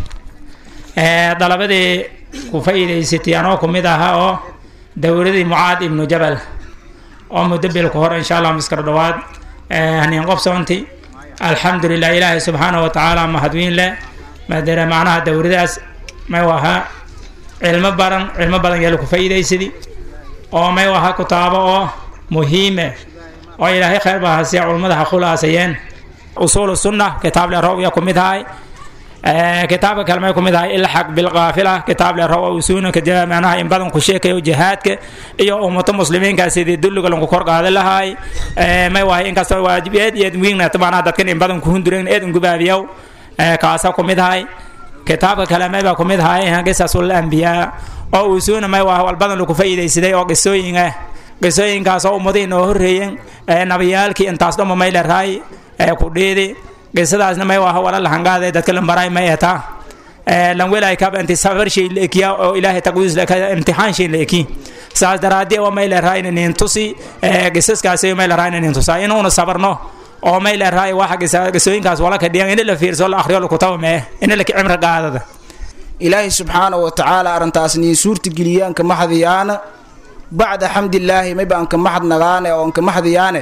dalabadii ku faa'iidaysatay anoo ku mid ahaa oo dowladii mucaad ibnu jabal oo muddo bil ku hor insha allah miskar dhowaad haniin qobsoonti alxamdulilah ilaahay subxaanahu wa tacaala mahadwiin leh maadara macnaha dowladaas may wahaa cilmo badan cilmo badan yala ku faa'iidaysadi oo may wahaa kutaabo oo muhiime oo ilaahay khayr baa hasiya culummada ha khulaasayeen usuulu sunna kitaab le rowya ku mid ahay kitaabka kale may ku mid ahay ilxaq bilqaafila kitaab le row usuuna kadib macnaha in badan ku sheekayo jihaadka iyo ummato muslimiinka sidii dulliga lanku kor qaadan lahay may wahay inkastoo waajib eed iyo wiigna macnaha dadkan in badan ku hunduren eed ngubaabiyow kaasa ku mid ahay kitaabka kale may baa ku mid ahay qisasul anbiyaa oo usuuna may waha walbadan lagu faa'iidaysaday oo qisooyin ah qisooyinkaas oo ummadihii noo horreeyeen nabiyaalkii intaas dhoma may leraay ku dhiidi qisadaasna may waha wala lahangaade dadka lambaray may etaa lan welay kaba inti safar shay la ekiya oo ilaahay taqwiis la imtixaan shay la eki saas daraadii oo may leraay inin tusi qisaskaasi may leraay inin tusaa inuuna sabarno oo may leraay waxa qisooyinkaas wala ka dhiyan in la fiirso la akhriyo lakutaba mee in la kicimra qaadada ilaahay subxaanahu wa tacaala arrintaas niin suurtageliyaanka maxdiyaana bacda xamdilaahi may baan ka maxad nagaane oon ka maxdiyaane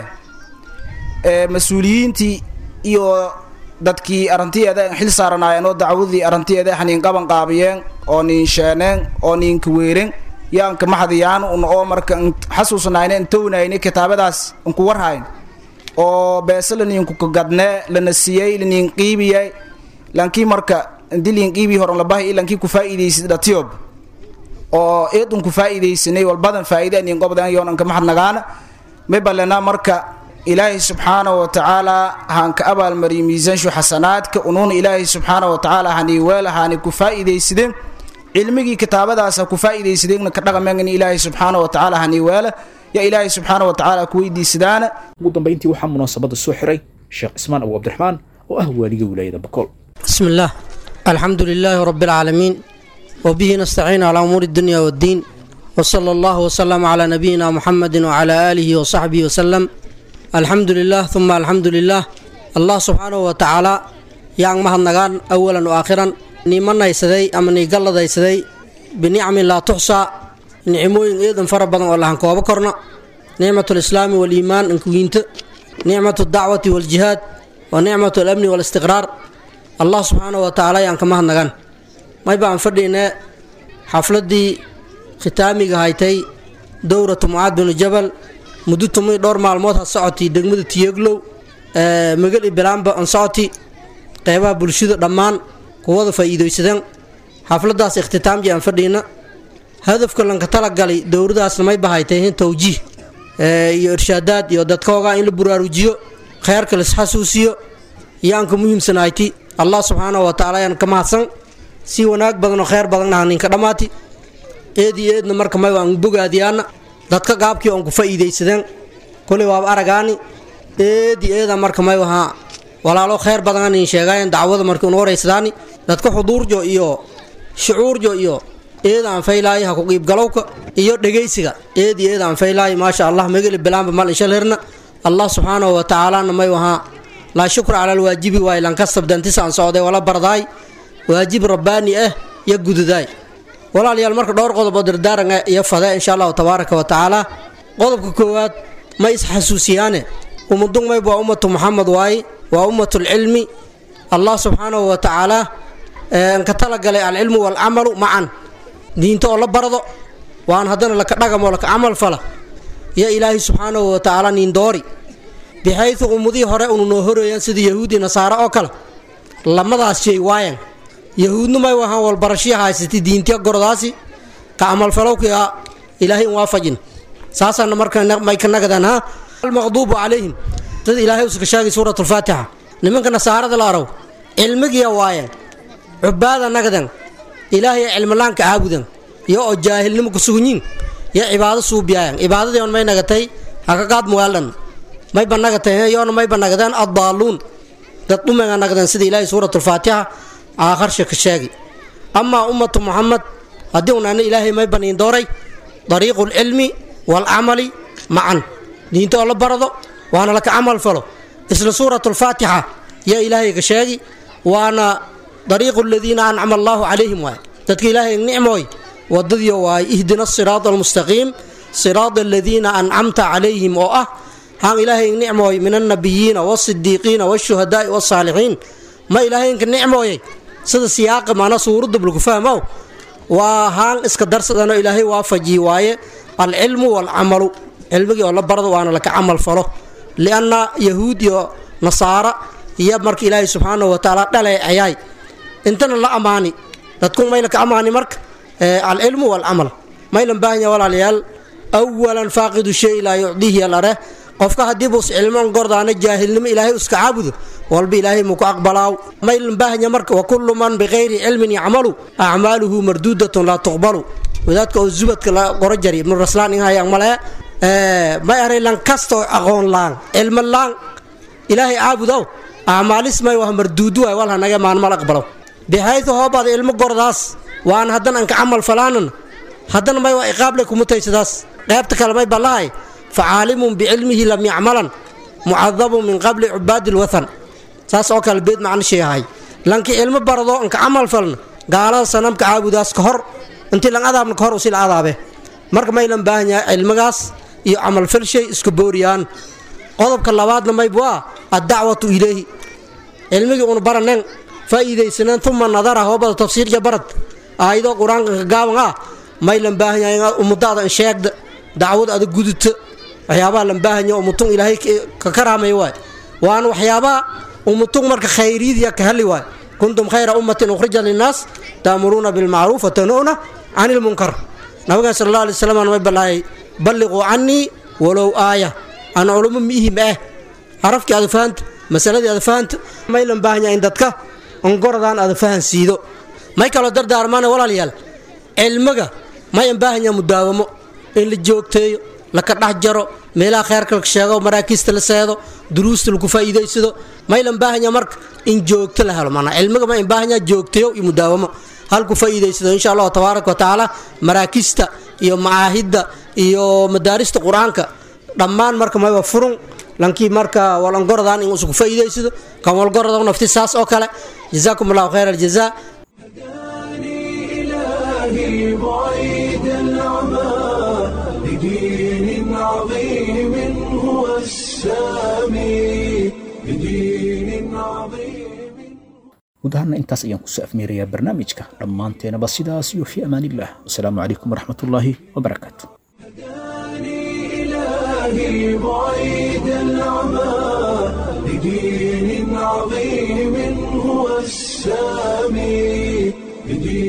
mas-uuliyiintii iyo dadkii arrintiyeeda xil saaranaayeen oo dacwadii arrintiyeeda xaniin qaban qaabiyeen oo niin sheeneen oo niin kaweeren yaan ka maxdiyaan un oo marka xasuusnayne intownayne kitaabadaas unku warhayn oo beese laniinku kagadnee lana siiyey laniin qiibiyey lankii marka inti liin qiibii horan labahay ilankii ku faa'iidaysid dhatiyob oo eedun ku faa'iidaysanay walbadan faa'iide aniin qobdan yoonanka maxad nagaana may balena marka ilaahay subxaanahu wa tacaala haan ka abaalmariyay miisaanshu xasanaadka unuuna ilaahay subxaanahu wa tacaala hani weel haani ku faa'iidaysadeen cilmigii kitaabadaas ha ku faa'iidaysadeenna ka dhaqameen ilaahay subxaanahu wa tacaala hani weela ya ilaahay subxaanahu wa tacaala ku weydiisadaana ugu dambayntii waxaa munaasabada soo xiray sheekh cismaan abu cabdiraxmaan oo ah waaliga wilaayada bakool بسم الله الحمد لله رب العالمين وبه نستعين على أمور الدنيا والدين وصلى الله وسلم على نبينا محمد وعلى آله وصحبه وسلم الحمد لله ثم الحمد لله الله سبحانه وتعالى يان مهد نغان أولا وآخرا نيمان يسدي أما نيقل يسدي بنعم لا تحصى نعموين إذن فربنا والله هنكوابا كرنا نعمة الإسلام والإيمان انكوينت نعمة الدعوة والجهاد ونعمة الأمن والاستقرار الله سبحانه وتعالى يان كمهد نغان ما يبقى فردينا xafladii khitaamiga haytay dowratu mucaad binu jabal muddo tumay dhowr maalmood ha socotay degmada tiyeglow magali bilaanba an socoti qeybaha bulshada dhammaan kuwada faa'iidaysadeen xafladaas ikhtitaamji aan fadhiina hadafka lanka talagalay dowradaasna may bahaytay in towjiih iyo irshaadaad iyo dadkooga in la buraarujiyo kheyrka laisxasuusiyo yaanka muhiimsanayti allah subxaanahu wa tacaala yaan ka mahadsan si wanaag badan oo kheyr badanna ninka dhammaati eed iyo eedna marka may waan bogaadiyaana dadka gaabkii oon ku faa'iidaysadeen koley waaba aragaani eed iyo eeda marka may wahaa walaalo kheyr badan in sheegaayeen dacwada markii una waraysadaani dadka xuduurjo iyo shucuurjo iyo eed aan faylaayo ha ku qiibgalowka iyo dhegaysiga eed iyo eed aan faylaayo maasha allah megeli bilaanba mal inshal herna allah subxaanahu wa tacaalana may wahaa laa shukra cala alwaajibi waay lankastab dantisaan socday wala bardaay waajib rabbaani ah iyo gududaay walaalayaal marka dhowr qodob oo dardaaranga iyo fade insha allahu tabaaraka wa tacaala qodobka koowaad ma isxasuusiyaane ummadun mayb waa ummatu muxamed waaye waa ummatulcilmi allah subxaanahu wa tacaala ka talagalay alcilmu waalcamalu macan diinta oo la bardo waan haddana laka dhagamo laka camal fala iyo ilaahay subxaanahu wa tacaala niindoori bixaydu ummadihii hore unu noo horeeyaan sida yahuudi nasaare oo kale lamadaas shay waayan yahuudnu may wahaan walbarashiya haysatay diintiya gordaasi ka camalfalowkiga ilaahay in waafajin saasaana marka may ka nagadaan ha almaqduubu calayhim dad ilaahay uska sheegay suurat alfaatixa nimanka nasaarada la araw cilmigiya waayan cubaada nagadan ilaahay cilmilaanka caabudan iyo oo jaahilnimo ku sugunyiin iyo cibaado suubiyaayan cibaadadii on may nagatay hakaqaad muwaaldan mayba nagatay yoona mayba nagadeen addaaluun dad dhumenga nagdan sida ilaahay suurat alfaatixa aakharsha ka sheegi amaa ummatu muxamed haddii unaana ilaahay may baniin dooray dariiqu lcilmi waalcamali macan diinta oo la barado waana laka camal falo isla suurat alfaatixa yaa ilaahay ka sheegi waana dariiqu aladiina ancama allaahu calayhim waay dadka ilaahay nicmooy wadadiyo waay ihdina asiraada almustaqiim siraada aladiina ancamta calayhim oo ah haan ilaahay nicmooy min annabiyiina waasidiiqiina waashuhadaai waasaalixiin ma ilaahaynka nicmooyay sida siyaaqa maana suuradda bulku fahmow waa haan iska darsadano ilaahay waafajiyi waaye alcilmu waalcamalu cilmigii oo la barado waana laka camal falo lianna yahuud iyo nasaara iyo marka ilaahay subxaanahu wa tacaala dhaleecayaay intana la ammaani dadku may laka ammaani marka alcilmu waalcamal maylan baahanya walaalayaal awalan faaqidu shay laa yucdiihi alare qofka haddii buus cilmoon gordaana jaahilnimo ilaahay iska caabudo walba ilaahay muku aqbalaaw maylan baahanya marka wa kullu man bikayri cilmin yacmalu acmaaluhu marduudatun laa tuqbalu wadaadka oo zubadka la qoro jari ibnu raslaan inhayaan male may aray lan kastoo aqoon laan cilmo laan ilaahay caabudow acmaalis may wah marduudu waay wal hanaga maanmal aqbalow bixaydu hoobaada ilmo gordaas waan haddana anka camal falaanan haddana may waa iqaable kumutaysadaas qaybta kale may ballahay facaalimun bicilmihi lam yacmalan mucadabun min qabli cubaadi lwathan saas oo kale beed macno shay ahay lanki cilmo barado anka camal falna gaalada sanamka caabudaas ka hor intii lan adaabna ka hor usil adaabe marka maylan baahan yahay cilmigaas iyo camalfal shay isku booriyaan qodobka labaadna mayb waa addacwatu ilayhi cilmigii una baranen faa'iidaysaneen uma nadara hoobada tafsiirja barad aayadoo qur-aanka ka gaaban ah maylan baahan yahay inaad ummadaada sheegda dacwad ada gudubta waxyaabaha lan baahanya umutun ilaahay ka karaamay waay waana waxyaabaha umutun marka khayriyadiya ka heli waay kuntum khayra ummatin ukhrija linnaas taamuruuna bilmacruuf watanuna can ilmunkar nabigan sal alla alay slam may ballaayay balliquu cannii walow aaya aan culummo miihim ah carafkii aada fahanta masaladii aada fahanta maylan baahanya in dadka ongoradaan aada fahansiido may kaloo dardaarmaana walaalayaal cilmiga mayan baahanya mudaawamo in la joogteeyo laka dhex jaro meelaha kheyrka la sheego maraakiista la seedo duruusta lagu faa'iidaysado maylan baahanya marka in joogto la helo maanaa cilmiga ma in baahanya joogteeyo iyo mudaawamo halku faa'iidaysado insha allahu tabaaraka wa tacaala maraakista iyo macaahidda iyo madaarista qur-aanka dhammaan marka mayba furun lankii marka walangorodan in usugu faa'iidaysado kan walgorodan nafti saas oo kale jazaakum allahu khayr aljazaa إلهي بعيد العمى لدين عظيم هو السامي لدين عظيم guud ahaana intaas ayaan kusoo afmeerayaa barnaamijka dhammaanteenaba sidaas iyo fi amaanillah wasalaamu calaykum waraxmatullaahi wabarakaatu إلهي بعيد العمى لدين عظيم هو السامي لدين